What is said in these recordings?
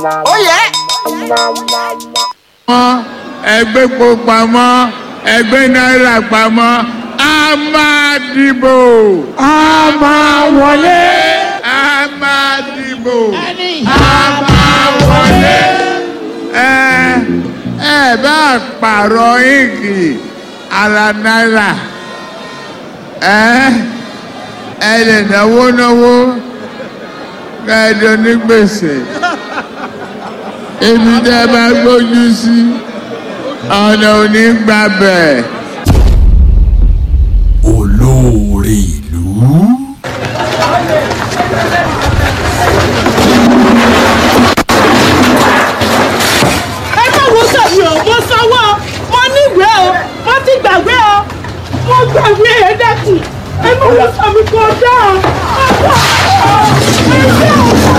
ó yẹ. ẹgbẹ́ epo pamọ́ ẹgbẹ́ náírà pamọ́ a máa dìbò. a máa wọlé. a máa dìbò. a máa wọlé. ẹ ẹ bá pààrọ̀ íǹkì ara náírà ẹ ẹ lè náwó náwó kẹ́ẹ̀dọ̀ ní gbèsè ibi tẹ́ ẹ bá gbójú sí ọ̀nà ò ní gbà bẹ́ẹ̀. olóore ìlú. ẹ má wo sàmì o mo sanwó o mo níwèé o mo ti gbàgbé o mo gbàgbé ẹ dẹ́kun ẹ má wo sàmì kò dá o ẹ dá o ẹ dá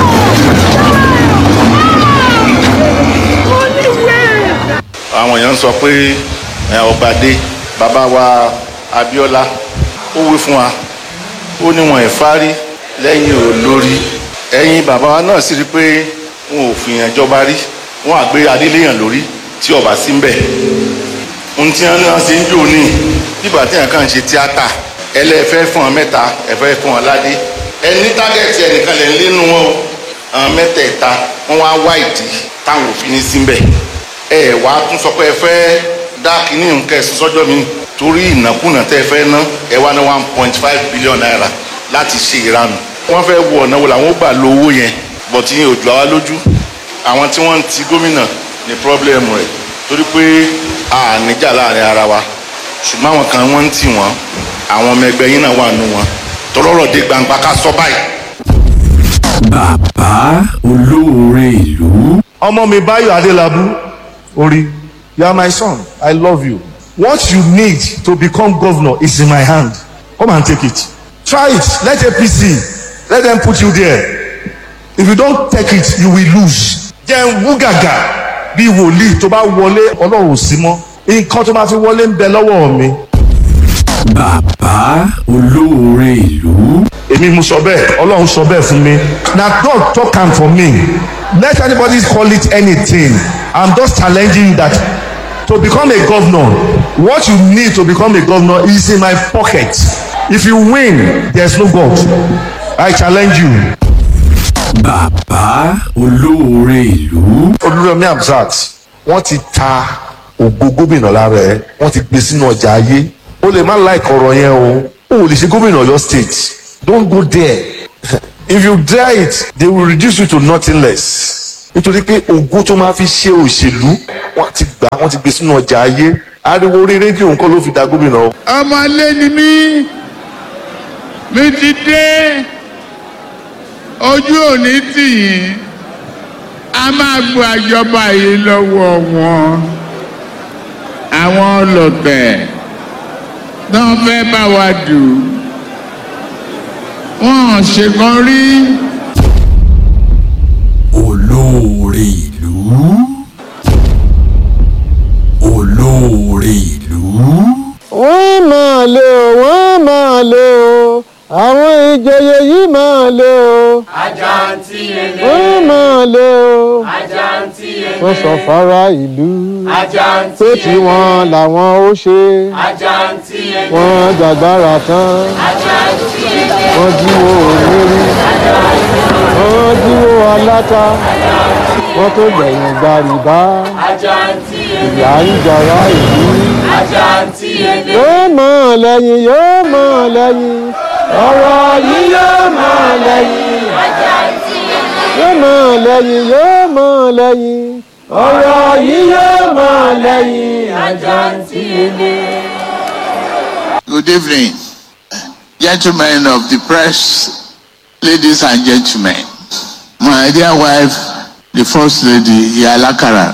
o mo níwèé. àwọn èèyàn ń sọ pé ẹ, ọba dé bàbá wa Abíọ́lá ó wí fún wa ó ní wọn ìfárí lẹ́yìn olórí ẹ̀yin bàbá wa náà sì rí pé wọn ò fìyàn jọba rí wọn àgbé adéléyàn lórí tí ọba sí ń bẹ ohun tí wọn náà ṣe ń jò ní bíbà tí èèyàn kàn ń ṣe tíátà ẹlẹ́fẹ́ fún ọ mẹ́ta ẹ̀fẹ́ fún ọ ládé ẹni tágẹ́tì ẹnìkan lè ń lénu wọn o àwọn mẹ́tẹ̀ẹ̀ta wọn wá wá ìdí táwọn òfin ní sí ń bẹ̀ ẹ wá tún sọ pé ẹ fẹ́ dá kínní nǹkan ẹ̀sùn sọ́jọ́ mi torí ìnákúnà tẹ́ ẹ fẹ́ ná ẹ wá ní one point five billion naira láti ṣe ìranù wọ́n fẹ́ wọ ọ̀nà wo làwọn ó gbà lo owó yẹn bọ̀tí yẹn ò jù àwa lójú àwọn tí wọ́n ń ti gómìnà ní pírọ́blẹ́mù rẹ̀ torí pé a níjà láàrin ara wa ṣùgbọ́n àwọn kan wọ́n ń tì wọ́n àwọn ọmọ ẹgbẹ́ yín náà wà nù wọn tọ́lọ́rọ̀ dé gbangba ká sọ báyìí. bàbá olóore ìlú. ọmọ mi Báyọ̀ Adélábù orí you are my son I love you what you need to become governor is in my hand come and take it try it let APC let them put you there if you don take it you will lose jẹ́ wú gàgà bí wòlíì tó bá wọlé ọlọ́run ò sí mọ́ nǹkan tó máa fi wọlé ń bẹ lọ́wọ́ mi bàbá olóore ìlú. èmi mo sọ bẹ́ẹ̀ ọlọ́run sọ bẹ́ẹ̀ fún mi na God talk am for me let anybody call it anything i'm just challenging you that to become a governor what you need to become a governor is in my pocket if you win there's no God i challenge you. bàbá olóore ìlú. olùrẹ̀mí Hamzat wọ́n ti ta ògo gómìnà lára ẹ̀ wọ́n ti gbé sínú ọjà ayé o lè má like ọ̀rọ̀ yẹn o o ò lè ṣe gómìnà Ọ̀yọ́ state don't go there if you dare it they will reduce you to nothing less nítorí pé ògo tó máa fi ṣe òṣèlú wọ́n ti gbà wọ́n ti gbé sínú ọjà ayé ariwo orí rédíò nǹkan ló fi da gómìnà o. ọmọlé ni mí mi ti dé ojú òní tì yín a máa gbọ́ àjọba yìí lọ́wọ́ wọn àwọn ọlọ́tẹ̀ náà fẹ́ bá wa dù wọ́n ṣèkan rí olóore ìlú. olóore ìlú. wọ́n máa lé o wọ́n máa lé o àwọn ìjòyè yìí máa lé o àjàǹtí ẹlẹ́ wọ́n máa lé o àjàǹtí wọ́n sọ ẹlẹ́ fara ìlú àjàǹtí pé tí wọ́n làwọn ó ṣe àjàǹtí ẹlẹ́ wọ́n jàgbára tán àjàǹtí ẹlẹ́ wọ́n jíwó òmìnirí wọ́n jíwó aláta wọ́n tó gbẹ̀yìn gbàrìbá àjàǹtí ìyá ń jara ìlú àjàǹtí ẹlẹ́ yóò mọ̀ lẹ́yìn yóò mọ̀ lẹ́yìn ọ̀rọ̀ yìí yóò mọ̀ lẹ́yìn yóò mọ̀ lẹ́yìn yóò mọ̀ lẹ́yìn ọ̀rọ̀ yìí yóò mọ̀ lẹ́yìn àjàǹtí ẹlẹ́. Good evening, gentlemen of the press, ladies and gentlemen. My dear wife, the First Lady, Yalakara.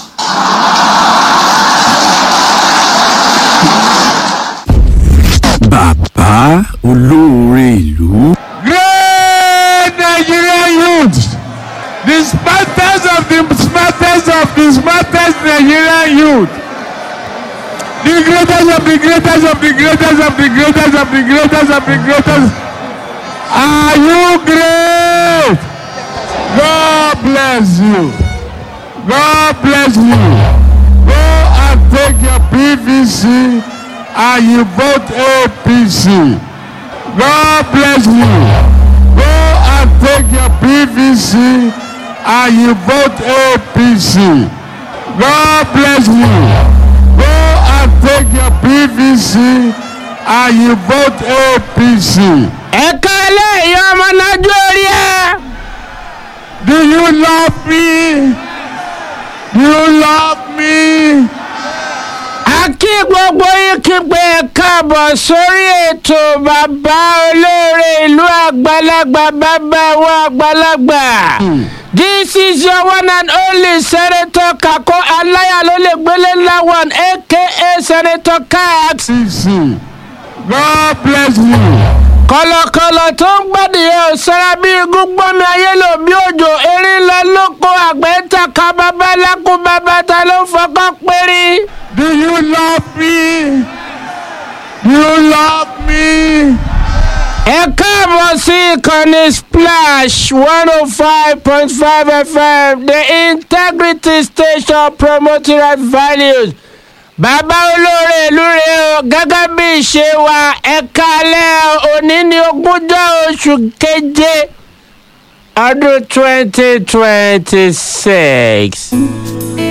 bàbá olóore ìlú. great Nigerian youth the smartest of the smartest of the smartest Nigerian youth the greatest of the greatest of the greatest of the greatest of the greatest of the greatest are you great God bless you. God bless you. Go and take your PVC and you vote APC. God bless you. Go and take your PVC and you vote APC. God bless you. Go and take your PVC and you vote APC. ẹ̀ka eléyìí ọmọ nájú orí ẹ̀. Do you love me? Do you love me? a kí gbogbo yín kí pé ẹ káàbọ̀ sórí ètò bàbá olóore ìlú àgbàlagbà bàbá wa àgbàlagbà. this is your one and only senator kako alayalole gbélé lawan aka senator kat. CC. God bless you. kọlọkọlọ tó ń gbàdìyẹ òsára bíi igun gbọmi ayé lò bí òjò erin lọ lóko àgbẹ̀ ń tàka bàbá lákùn bàbá ta ló ń fọkàn péré. Do you love me? Do you love me? ẹ káàbọ̀ sí ìkànnì splash one oh five point five fm the integrity station promoting right values bàbá olóore ìlú rẹ o gẹ́gẹ́ bí ìṣe wa ẹ̀ka alẹ́ òní ní ogúnjọ́ oṣù keje ọdún twenty twenty six.